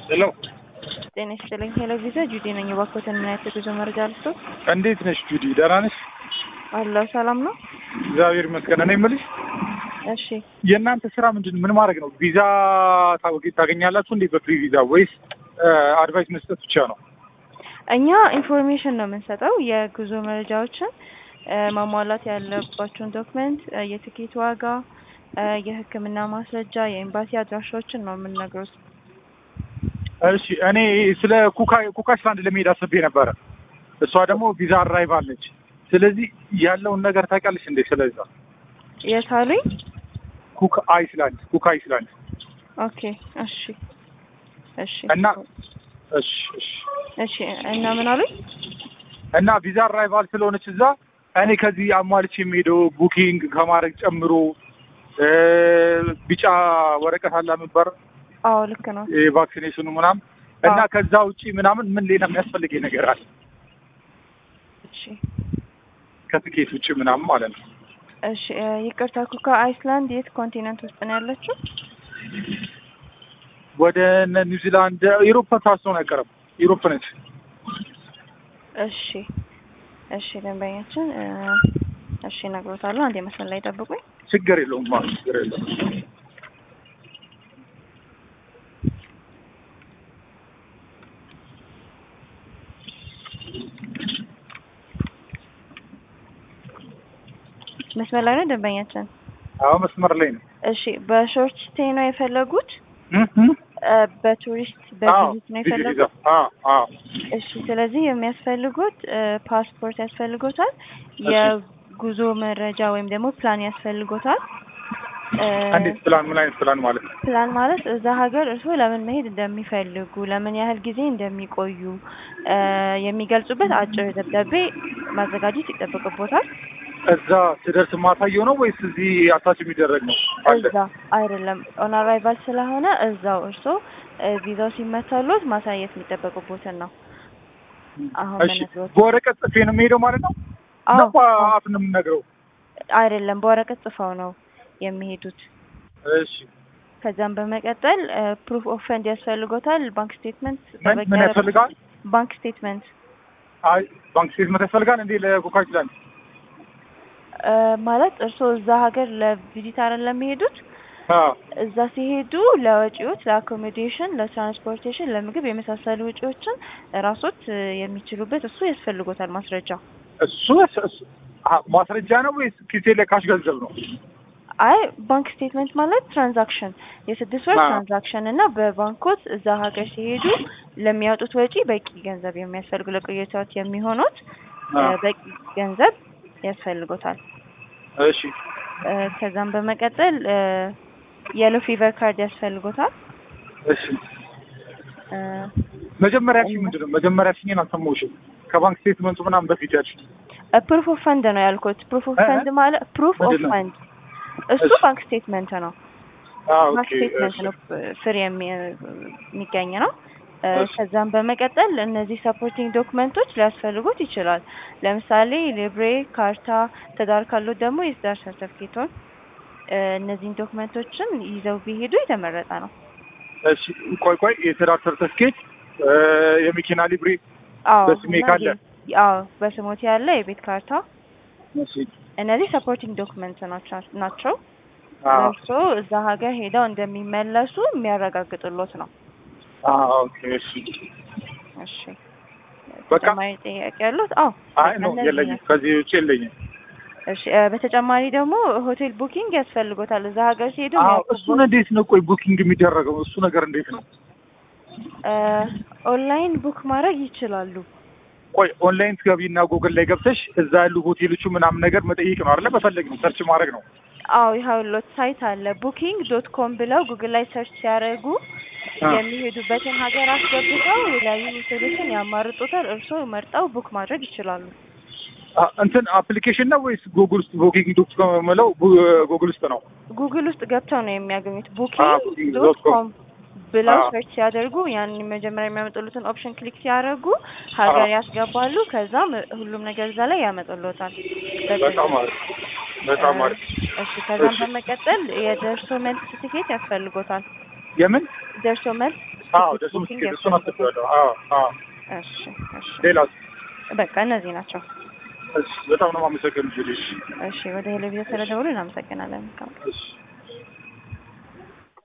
ሄሎ ጤና ይስጥልኝ። ሄሎ ቪዛ ጁዲ ነኝ። እባክዎትን ምን አይነት የጉዞ መረጃ ልስጥዎት? እንዴት ነሽ ጁዲ? ደህና ነሽ? አለሁ። ሰላም ነው? እግዚአብሔር ይመስገን። እኔ የምልሽ እሺ። የእናንተ ስራ ምንድን ምን ማድረግ ነው? ቪዛ ታወቂ- ታገኛላችሁ እንዴ? በፍሪ ቪዛ ወይስ አድቫይስ መስጠት ብቻ ነው? እኛ ኢንፎርሜሽን ነው የምንሰጠው፣ የጉዞ መረጃዎችን እ፣ ማሟላት ያለባቸውን ዶክመንት፣ እ፣ የትኬት ዋጋ፣ እ፣ የሕክምና ማስረጃ፣ የኤምባሲ አድራሻዎችን ነው የምንነግሩት። እሺ እኔ ስለ ኩካ ኩካ አይስላንድ ለመሄድ አስቤ ነበረ። እሷ ደግሞ ቪዛ አራይቫል ነች። ስለዚህ ያለውን ነገር ታውቂያለሽ እንዴ? ስለዛ የት አሉኝ? ኩክ አይስላንድ ኩክ አይስላንድ ኦኬ። እሺ፣ እሺ፣ እና እሺ እሺ እሺ። እና ምን አሉኝ? እና ቪዛ አራይቫል ስለሆነች እዛ እኔ ከዚህ አሟልቼ የሚሄደው ቡኪንግ ከማድረግ ጨምሮ እ፣ ቢጫ ወረቀት አለ የሚባል አዎ ልክ ነው። የቫክሲኔሽኑ ምናምን እና አዎ። ከዛ ውጪ ምናምን ምን ሌላ የሚያስፈልገኝ ነገር አለ እሺ፣ ከትኬት ውጭ ምናምን ማለት ነው። እሺ። እ፣ ይቅርታ ኩካ አይስላንድ የት ኮንቲነንት ውስጥ ነው ያለችው? ወደ እነ ኒውዚላንድ ኢሮፓ ታስሆን አይቀርም። ኢሮፕ ነች። እሺ፣ እሺ። ደንበኛችን እ፣ እሺ እነግሮታለሁ። አንዴ መስመር ላይ ጠብቁኝ። ችግር የለውም ማለት ችግር የለውም። መስመር ላይ ነው ደንበኛችን። አዎ መስመር ላይ ነው። እሺ በሾርት ስቴይ ነው የፈለጉት? እ እ እ፣ በቱሪስት አዎ በቪዚት ነው ቪዛ የፈለጉት? አዎ አዎ እሺ ስለዚህ የሚያስፈልጉት እ፣ ፓስፖርት ያስፈልጎታል፣ የጉዞ መረጃ ወይም ደግሞ ፕላን ያስፈልጎታል። እ፣ እንዴት ፕላን ምን አይነት ፕላን ማለት ነው? ፕላን ማለት እዛ ሀገር እርስዎ ለምን መሄድ እንደሚፈልጉ ለምን ያህል ጊዜ እንደሚቆዩ እ፣ የሚገልጹበት አጭር ደብዳቤ ማዘጋጀት ይጠበቅቦታል። እዛ ስደርስ ማሳየው ነው ወይስ እዚህ አታች የሚደረግ ነው? አለ እዛ አይደለም ኦን አራይቫል ስለሆነ እዛው እርስዎ እ፣ ቪዛው ሲመታሎት ማሳየት የሚጠበቅቦትን ነው። አሁን እሺ መነግሮት በወረቀት ጽፌ ነው የሚሄደው ማለት ነው? አዎ ነው በአፍ ነው የምነግረው? አይደለም በወረቀት ጽፈው ነው የሚሄዱት። እሺ ከዛም በመቀጠል ፕሩፍ ኦፍ ፈንድ ያስፈልጎታል። ባንክ ስቴትመንት ምን ምን ያስፈልጋል? ባንክ ስቴትመንት አይ ባንክ ስቴትመንት ያስፈልጋል እንዴ ለኮካ ይችላል? እ፣ ማለት እርስዎ እዛ ሀገር ለቪዚት አይደለም የሚሄዱት አዎ እዛ ሲሄዱ ለወጪዎች፣ ለአኮሞዴሽን፣ ለትራንስፖርቴሽን፣ ለምግብ የመሳሰሉ ወጪዎችን ራሶት እ፣ የሚችሉበት እሱ ያስፈልጎታል ማስረጃ። እሱ እሱ አ- ማስረጃ ነው ወይስ ኪሴ ላይ ካሽ ገንዘብ ነው? አይ ባንክ ስቴትመንት ማለት ትራንዛክሽን የስድስት ወር አዎ። ትራንዛክሽን እና በባንኮት እዛ ሀገር ሲሄዱ ለሚያወጡት ወጪ በቂ ገንዘብ የሚያስፈልጉ ለቆይታዎት የሚሆኑት እ፣ አዎ። በቂ ገንዘብ ያስፈልጎታል። እሺ እ፣ ከዛም በመቀጠል የሎ ፊቨር ካርድ ያስፈልጎታል። እሺ እ፣ መጀመሪያ ያልሽኝ ምንድን ነው? መጀመሪያ ያልሽኝን አልሰማሁሽም። ከባንክ ስቴትመንቱ ምናምን በፊት ያልሽኝ ፕሩፍ ኦፍ ፈንድ ነው ያልኩት። ፕሩፍ ኦፍ እ? ፈንድ ማለት ፕሩፍ ኦፍ ምንድን ነው? ፈንድ እሱ እሺ። ባንክ ስቴትመንት ነው። አዎ ባንክ ኦኬ ስቴትመንት እሺ ነው ፍሪ የሚ- የሚገኝ ነው። እ፣ እሺ። ከዛም በመቀጠል እነዚህ ሰፖርቲንግ ዶክመንቶች ሊያስፈልጉት ይችላል። ለምሳሌ ሊብሬ ካርታ፣ ትዳር ካሉት ደግሞ የትዳር ሰርተፍኬቶን እ፣ እነዚህን ዶክመንቶችን ይዘው ቢሄዱ የተመረጠ ነው። እሺ ቆይ ቆይ የትዳር ሰርተፍኬት የመኪና ሊብሬ አዎ በስሜ እና ካለ? የ- አዎ በስሞት ያለ የቤት ካርታ እሺ እነዚህ ሰፖርቲንግ ዶክመንት ናቸው ናቸው አዎ እርስዎ እዛ ሀገር ሄደው እንደሚመለሱ የሚያረጋግጥሎት ነው። አዎ ኦኬ እሺ እሺ በቃ? ተጨማሪ ጥያቄ ያሉት? አዎ አይ ነው እነዚህ የለኝም ናቸው። ከዚህ ውጭ የለኝም እሺ እ፣ በተጨማሪ ደግሞ ሆቴል ቡኪንግ ያስፈልጎታል። እዛ ሀገር ሲሄዱ አዎ የሚያውቁት እሱን እንዴት ነው ቆይ ቡኪንግ የሚደረገው እሱ ነገር እንዴት ነው እ፣ ኦንላይን ቡክ ማድረግ ይችላሉ። ቆይ ኦንላይን ትገቢና ጉግል ላይ ገብተሽ እዛ ያሉ ሆቴሎቹ ምናምን ነገር መጠየቅ ነው አይደለ መፈለግ ነው ሰርች ማድረግ ነው አዎ ይኸውልዎት ሳይት አለ ቡኪንግ ዶት ኮም ብለው ጉግል ላይ ሰርች ሲያደርጉ አ፣ የሚሄዱበትን ሀገር አስገብተው የተለያዩ ሆቴሎችን ያማርጡታል። እርስዎ መርጠው ቡክ ማድረግ ይችላሉ። አ፣ እንትን አፕሊኬሽን ነው ወይስ ጉግል ውስጥ ቡኪንግ ዶት ኮም የምለው ጉግል ውስጥ ነው ጉግል ውስጥ ገብተው ነው የሚያገኙት። አ፣ ቡኪንግ booking ዶት dot com ኮም ብለው አ። ሰርች ሲያደርጉ ያንን መጀመሪያ የሚያመጡሉትን ኦፕሽን ክሊክ ሲያደርጉ ሀገር አ። ያስገባሉ። ከዛም ሁሉም ነገር እዛ ላይ ያመጡልዎታል። በጣም አሪፍ በጣም አሪፍ እሺ ከዛም እሺ። በመቀጠል የደርሶ መልስ ትኬት ያስፈልጎታል። የምን ደርሶ መልስ አዎ ደሱ ቡኪንግ ምስኪን እሱን ያስፈልጋል። አስቤዋለሁ። አዎ አዎ እሺ እሺ ሌላ በቃ እነዚህ ናቸው። እሺ በጣም ነው የማመሰግነው ጁሊ። እሺ ወደ ሄለቪዥን ስለደውሉ እናመሰግናለን። እሺ